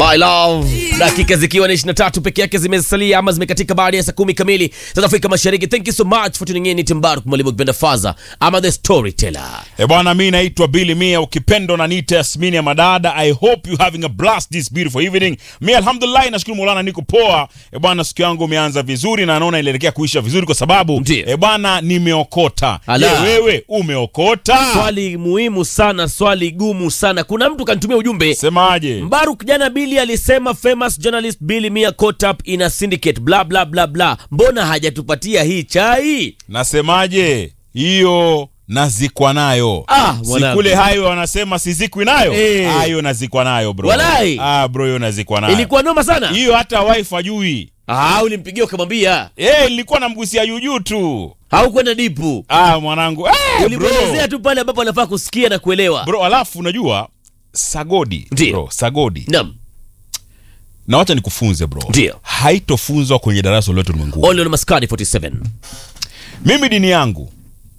My love, dakika zikiwa ni 23 peke yake zimesalia ama zimekatika baada ya saa kumi kamili South Afrika Mashariki. Thank you so much for tuning in. Ni Timbaru mwalimu kipenda Faza ama the storyteller. E bwana, mi naitwa Billy Mia, ukipendo na niite Yasmini ya Madada. I hope you having a blast this beautiful evening. Mi alhamdulillah, nashukuru Maulana niko poa. E bwana, siku yangu imeanza vizuri na naona inaelekea kuisha vizuri kwa sababu Ndiyo. e bwana, nimeokota. Je, Ala. wewe umeokota? Swali muhimu sana, swali gumu sana. Kuna mtu kanitumia ujumbe Semaje? Mbaruk jana Billy alisema famous journalist Billy Mia caught up in a syndicate bla bla bla bla. Mbona hajatupatia hii chai? Nasemaje? Hiyo nazikwa nayo. Ah, mwanangu. Sikule hayo wanasema sizikwi nayo. Eh. Ah, hiyo nazikwa nayo bro. Walai. Ah bro, hiyo nazikwa nayo. Ilikuwa noma sana. Hiyo hata wife ajui. Ah, ulimpigia ukamwambia Eh, nilikuwa namgusia juujuu tu. haukwenda dipu. Ah, mwanangu. Eh, bro. Ulimwelezea tu pale ambapo anafaa kusikia na kuelewa. bro alafu unajua sagodi Ndiyo. bro sagodi Naam. na wacha nikufunze bro Ndiyo. haitofunzwa kwenye darasa lolote ulimwenguni Only on Maskani 47. mimi dini yangu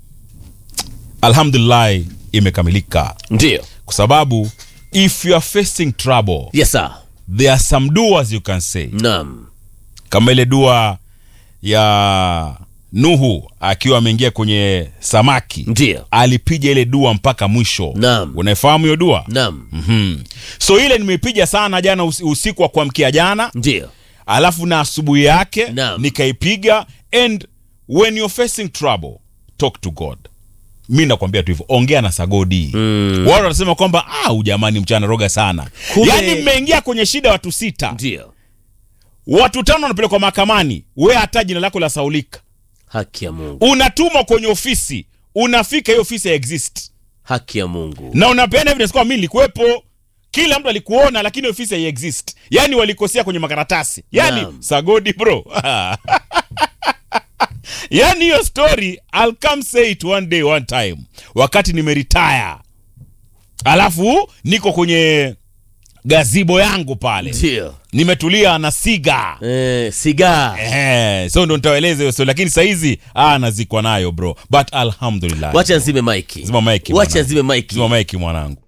alhamdulillah imekamilika Ndio. kwa sababu if you are facing trouble Yes sir. there are some duas you can say Naam. kama ile dua ya nuhu akiwa ameingia kwenye samaki Ndio. alipiga ile dua mpaka mwisho Naam. unaifahamu hiyo dua Naam. Mhm. so ile nimeipiga sana jana usi- usiku wa kuamkia jana Ndio. alafu na asubuhi yake Naam. nikaipiga and when you're facing trouble talk to god mi nakwambia tu hivyo ongea na sagodi mm. watu wanasema kwamba ah, ujamani mchana roga sana Kumbe- yaani mmeingia kwenye shida watu sita Ndio. watu tano wanapelekwa mahakamani we hata jina lako la saulika Haki ya Mungu. unatumwa kwenye ofisi unafika hiyo ofisi ya exist Haki ya Mungu. na unapeana evidence kwamba mi nilikuwepo kila mtu alikuona lakini ofisi hai exist yaani walikosea kwenye makaratasi yaani Naam. sagodi bro yaani hiyo story I'll come say it one day one time wakati nimeretire alafu niko kwenye gazibo yangu pale Ndio. nimetulia na siga Eh, sigaa. Eh, so ndo nitaeleza hiyo story lakini saizi ah, nazikwa nayo bro but alhamdulillah Wacha nzime maiki. Zima maiki Wacha mwanangu. nzime maiki. zima maiki mwanangu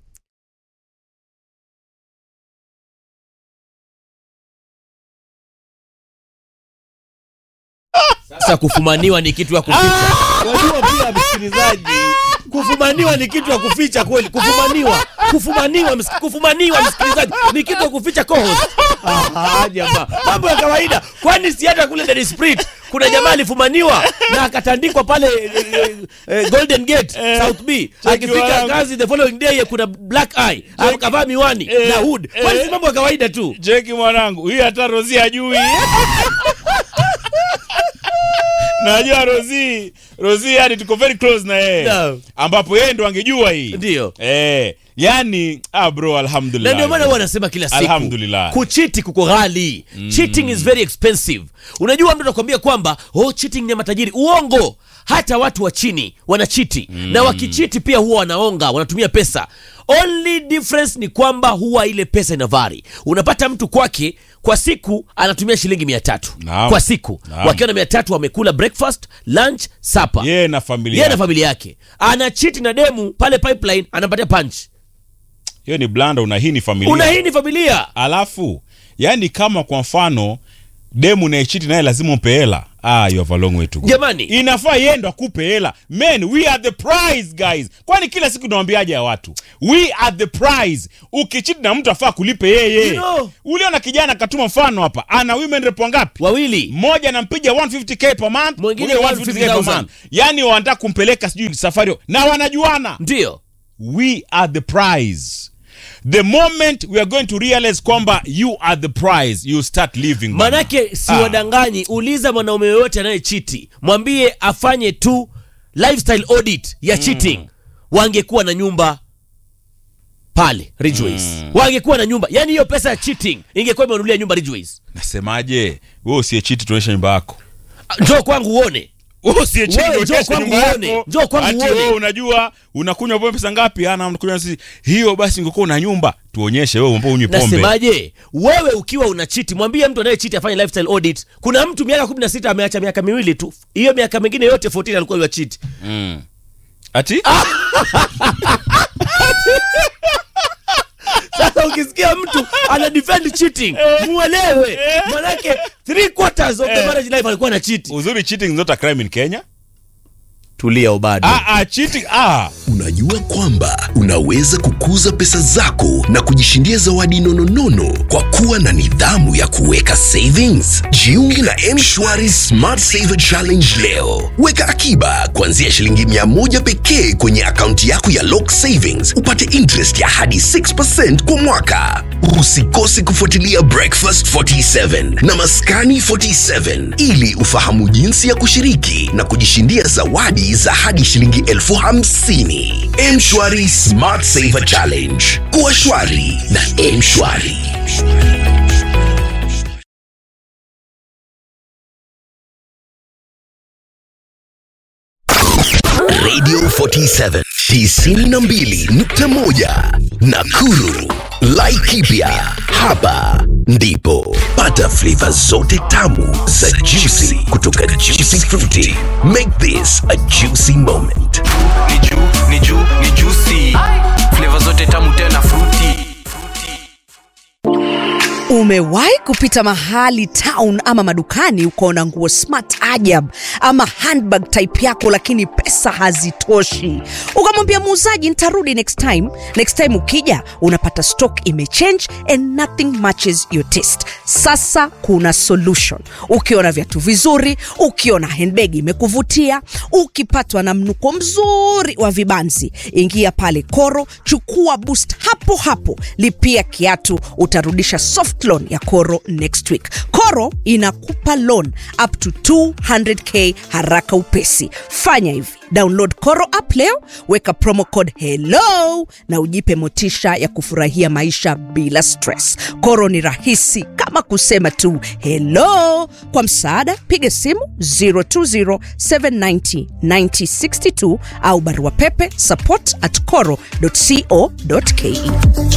Sasa kufumaniwa ni kitu ya kuficha. Wajua pia msikilizaji, kufumaniwa ni kitu ya kuficha kweli. Kufumaniwa, kufumaniwa, ms- kufumaniwa msikilizaji ni kitu ya kuficha co-host. Ah, jamaa, mambo ya kawaida. Kwani si hata kule Dar Spirit kuna jamaa alifumaniwa na akatandikwa pale eh, eh, eh, Golden Gate South B. Akifika wangu. kazi the following day kuna black eye, akavaa miwani Eh, na hood. Kwani eh. si mambo ya kawaida tu. Jeki mwanangu, hii hata Rozi hajui. Najua Rozi, Rozi yani tuko very close na yeye. Naam. Ambapo yeye ndo angejua hii. Ndio. Eh, yani ah bro na alhamdulillah. ndio maana huwa nasema kila siku Alhamdulillah. kuchiti kuko ghali cheating is very expensive unajua mtu anakuambia kwamba oh cheating ni ya matajiri uongo hata watu wa chini wanachiti na wakichiti pia huwa wanaonga wanatumia pesa only difference ni kwamba huwa ile pesa ina vari unapata mtu kwake kwa siku anatumia shilingi mia tatu Naam. kwa siku Naam. wakiwa na mia tatu wamekula breakfast lunch supper Yeye na familia. yeye na familia yake anachiti na demu pale pipeline anampatia punch Hiyo ni blanda una hii ni familia. una hii ni familia Alafu yani kama kwa mfano demu naechiti naye lazima umpe hela. Ah, you have a long way to go. Jamani. inafaa yeye ndo akupe hela men we are the prize guys kwani kila siku nawambiaje ya watu we are the prize ukichiti na mtu afaa kulipe yeye You know. uliona kijana katuma mfano hapa ana women rep wangapi wawili mmoja anampiga 150k per month Mwingine mwingine 150k per 150,000. month yani wanataka kumpeleka sijui safari na wanajuana ndio we are the prize the moment we are going to realize kwamba you are the prize you start living bana. manake si Ah. wadanganyi uliza mwanaume yoyote anayechiti mwambie afanye tu lifestyle audit ya cheating wangekuwa na nyumba pale Ridgeways wangekuwa na nyumba yani hiyo pesa ya cheating ingekuwa imenunulia nyumba Ridgeways nasemaje wewe usiyechiti tuonyesha nyumba yako Ah, njoo kwangu uone Wewe usiyechiti Wewe, onyesha njoo kwangu nyumba uone. yako. Njoo kwangu Ati uone. wewe unajua unakunywa pombe pesa ngapi ana unakunywa sisi hiyo basi ungekuwa una nyumba tuonyeshe wewe ambao unywi pombe nasemaje wewe ukiwa unachiti mwambie mtu anayechiti afanye lifestyle audit kuna mtu miaka 16 ameacha miaka miwili tu hiyo miaka mingine yote 14 alikuwa yuachiti ati sasa ukisikia mtu ana defend cheating muelewe manake three quarters of the marriage life alikuwa na cheat uzuri cheating is not a crime in kenya tulia ubado ah, ah, cheating ah. Unajua kwamba unaweza kukuza pesa zako na kujishindia zawadi nononono kwa kuwa na nidhamu ya kuweka savings. Jiunge na M-Shwari Smart Saver Challenge leo. Weka akiba kuanzia shilingi mia moja pekee kwenye akaunti yako ya Lock Savings, upate interest ya hadi 6% kwa mwaka. Usikose kufuatilia Breakfast 47 na Maskani 47 ili ufahamu jinsi ya kushiriki na kujishindia zawadi za hadi shilingi elfu hamsini. Mshwari Smart Saver Challenge. Kuwa shwari na Mshwari. Radio 47 92.1 Nakuru. Laikipia hapa ndipo pata flavor zote tamu za juicy kutoka Juicy Fruity. Make this a juicy moment. ni juu ni juu ni juicy flavor zote tamu tena fruity Umewahi kupita mahali town ama madukani ukaona nguo smart ajab ama handbag type yako, lakini pesa hazitoshi, ukamwambia muuzaji nitarudi next time. Next time ukija unapata stock imechange and nothing matches your taste. Sasa kuna solution. Ukiona viatu vizuri, ukiona handbag imekuvutia, ukipatwa na mnuko mzuri wa vibanzi, ingia pale Koro, chukua boost hapo hapo, lipia kiatu, utarudisha soft loan ya Koro next week. Koro inakupa loan up to 200k haraka upesi. Fanya hivi, download Koro app leo, weka promo code hello na ujipe motisha ya kufurahia maisha bila stress. Koro ni rahisi kama kusema tu hello. Kwa msaada, piga simu 020790962 au barua pepe support at coro.co.ke.